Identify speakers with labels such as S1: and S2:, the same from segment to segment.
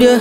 S1: yeah.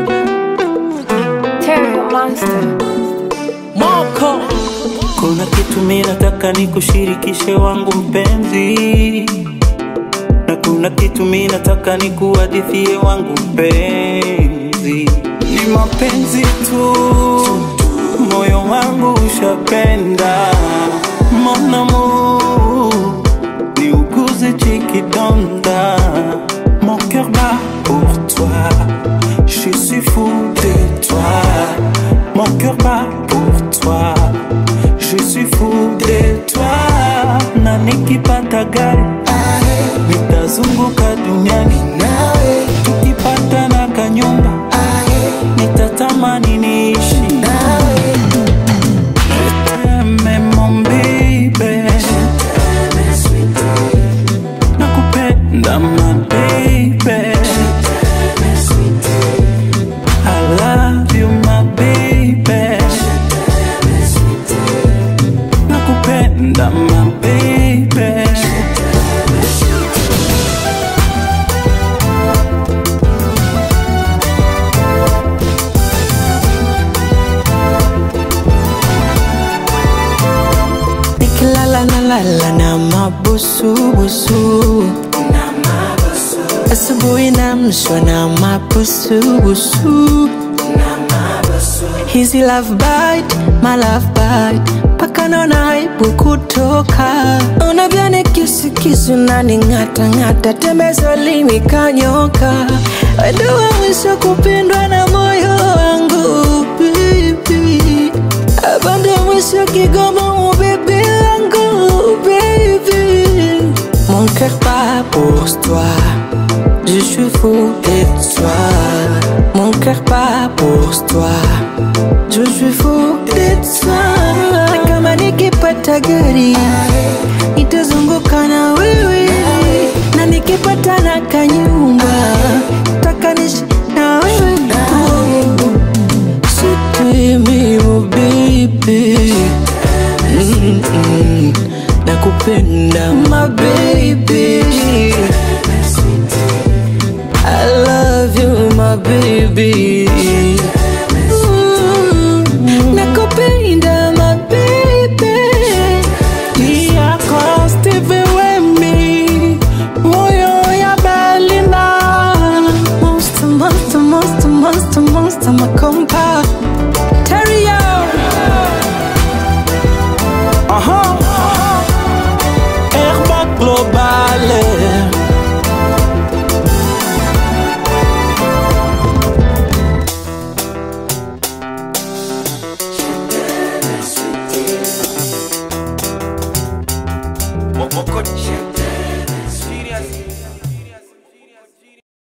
S2: Terry Monster.
S1: Moko.
S3: Kuna kitu mi nataka nikushirikishe wangu mpenzi, na kuna kitu mi nataka nikuhadithie wangu mpenzi. Ni mapenzi tu, moyo wangu ushapenda. Mon amour, ni uguze chikidonda. Mon cœur bat pour toi, je suis fou de toi. Mon cœur bat pour toi, je suis fou de toi. Na nikipata gari nitazunguka duniani nawe, tukipata na kanyumba nitatamani niishi nawe. T'aime, mon baby, nakupenda my baby. I love you my baby, nakupenda my baby.
S1: Nikilala na lala na mabusubusu asubuhi namshwa na mabusubusu hizi love bite, my love bite paka naona aibu kutoka unavyani kisukisu nani ng'ata ng'ata tembezo linikanyoka wedowa mwisho kupindwa na moyo wangu baby abande mwisho kigoma ubebi wangu baby mon cœur bat pour toi je suis fou de toi mon cœur bat pour toi je suis fou de toi Na kama nikipata gari nitazunguka na wewe na nikipata na kanyumba taka nishi na wewe Sitemi oh baby Mm-mm. Nakupenda my baby I love you my baby Mm. Nakupenda my baby
S3: yako Stevie Wemi, moyo ya Berlina.
S1: Monster, monster, monster, monster, monster, makompa Terrio
S3: Aha. Airbag global.
S4: Moko,